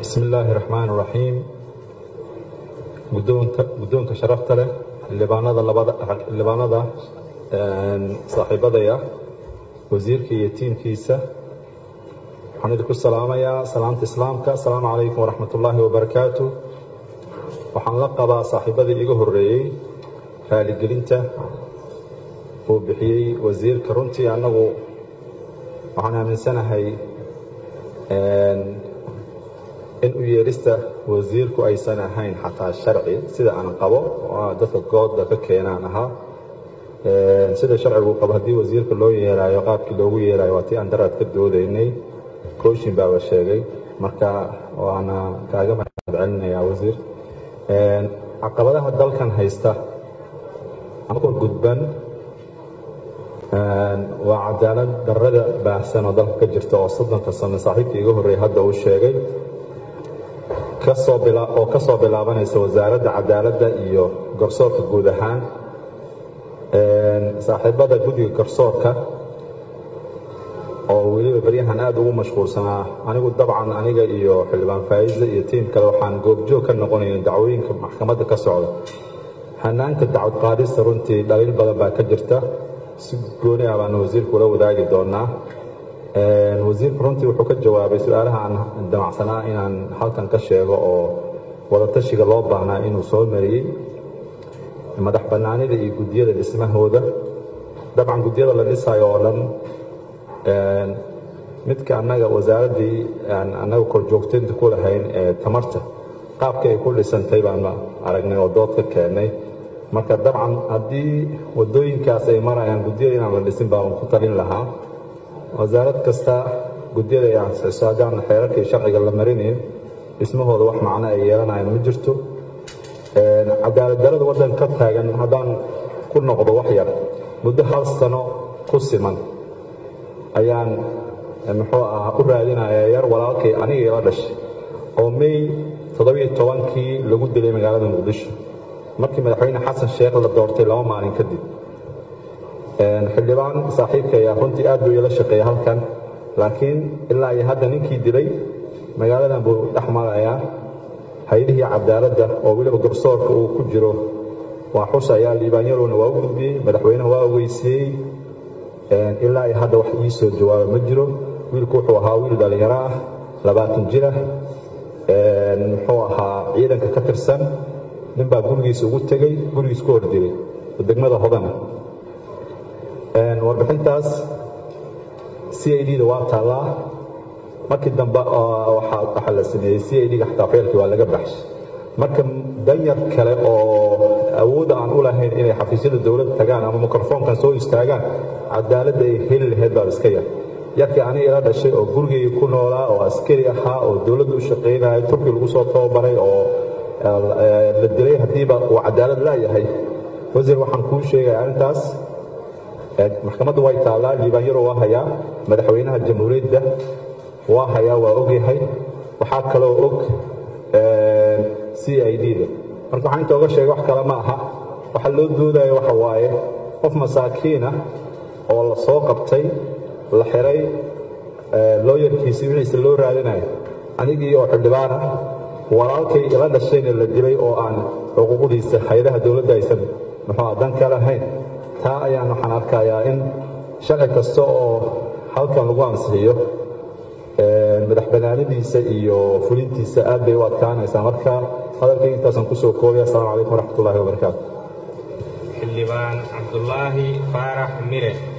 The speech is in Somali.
bismi illaahi raxmaan raxiim guddoonka guddoonka sharafta leh xildhibaanada labada xildhibaanada saaxiibadaya wasiirka iyo tiimkiisa waxaan idinku salaamayaa salaamta islaamka asalaamu calaykum waraxmat ullaahi wabarakaatu waxaan la qabaa saaxiibadii iga horreeyey raaligelinta uu bixiyey wasiirka runtii annagu waxaan aaminsanahay in u yeerista wasiirku aysan ahayn xataa sharci sida aan qabo dadka gooda ka keenaan ahaa sida sharcigu qabo haddii wasiirka loo yeeraayo qaabkii loogu yeeraayo waa tii aan daraad ka doodaynay kooshin baaba sheegay marka waana kaaga mahad celinayaa wasiir caqabadaha dalkan haysta anagoo gudban waa cadaalad darrada baahsan oo dalka ka jirta oo soddonka sano saaxiibkii iga horreeyay hadda uu sheegay oo ka soo bilaabanaysa wasaaradda cadaaladda iyo garsoorka guud ahaan saaxiibada guddiga garsoorka oo weliba baryahan aad ugu mashquulsanaa anigu dabcan aniga iyo xildhibaan faa'iisle iyo tiim kale waxaan goobjoog ka noqonayn dacwooyinka maxkamadda ka socda hanaanka dacwad qaadista runtii dhaliil badan baa ka jirta si gooni ah baana wasiirku ula wadaagi doonaa wasiirku runtii wuxuu ka jawaabay su-aalaha aan damacsanaa inaan halkan ka sheego oo wadatashiga loo baahnaa inuu soo mariyey madax bannaanida iyo guddiyada dhismahooda dabcan guddiyada la dhisaayo oo dhan midka annaga wasaaraddii annaga korjoogtaynta ku lahayn ee tamarta qaabkii ay ku dhisantay baanu aragnay oo dood ka keennay marka dabcan haddii waddooyinkaas ay marayaan guddiyada inaan la dhisin baan ku talin lahaa wasaarad kasta guddiyada ay ansixiso haddaan xeerarkii sharciga la marinayn dhismahooda wax macno ay yeelanayaan ma jirto cadaalad darada waddan ka taagan haddaan ku noqdo wax yar muddo hal sano ku siman ayaan muxuu ah u raadinaya yar walaalkay aniga ila dhashay oo may toddobiyo tobankii lagu dilay magaalada muqdisho markii madaxweyne xasan sheekh la doortay laba maalin kadib xildhibaan saaxiibka ayaa runtii aad buu ila shaqeeyay halkan laakiin ilaa iyo hadda ninkii dilay magaaladan buu dhex marayaa hay-adihii cadaaladda oo weliba garsoorka uu ku jiro waa xus ayaa liibaanyarowna waa u gudbiyey madaxweynaha waa ogeysiiyey ilaa iyo hadda wax ii soo jawaaba ma jiro wiilku wuxuu ahaa wiil dhallinyaro ah labaatan jira muxuu ahaa ciidanka ka tirsan nin baa gurigiisa ugu tegey gurigiis ku hordilay oo degmada hodana warbixintaas c i d da waa taallaa markii dambe waxaa la sameeyey c i d ga xataa feelkii waa laga baxshay marka danyar kale oo awoodda aan u lahayn inay xafiisyada dowladda tagaan ama mikrofoonkan soo istaagaan cadaaladda ay heli lahayd baa iska yar yarkii aniga ila dhashay oo gurigayga ku noolaa oo askari ahaa oo dowladda u shaqaynaya turki lagu soo tababaray oo la dilay haddiiba uu cadaalad laayahay wasiir waxaan kuu sheegaya arrintaas maxkamadda way taallaa liibaanyaro waa hayaa madaxweynaha jamhuuriyadda waa hayaa waa ogyahay waxaa kaloo og c i d da marka waxaan inta oga sheegay wax kale ma aha waxa loo doodaya waxa waaye qof masaakiina oo la soo qabtay la xiray looyarkiisii wixiisa loo raadinayo anigii oo xildhibaana walaalkay ila dhashayna la dilay oo aan xuquuqdiisa hay-adaha dowladda aysan muxuu dan ka lahayn taa ayaan waxaan arkayaa in sharci kasta oo halkan lagu ansixiyo madax banaanadiisa iyo fulintiisa aad bay u adkaanaysaa marka hadalkay intaasaan kusoo koobaya assalamu calaykum waraxmat ullahi wabarakaatu xildhibaan cabdulaahi faarax mire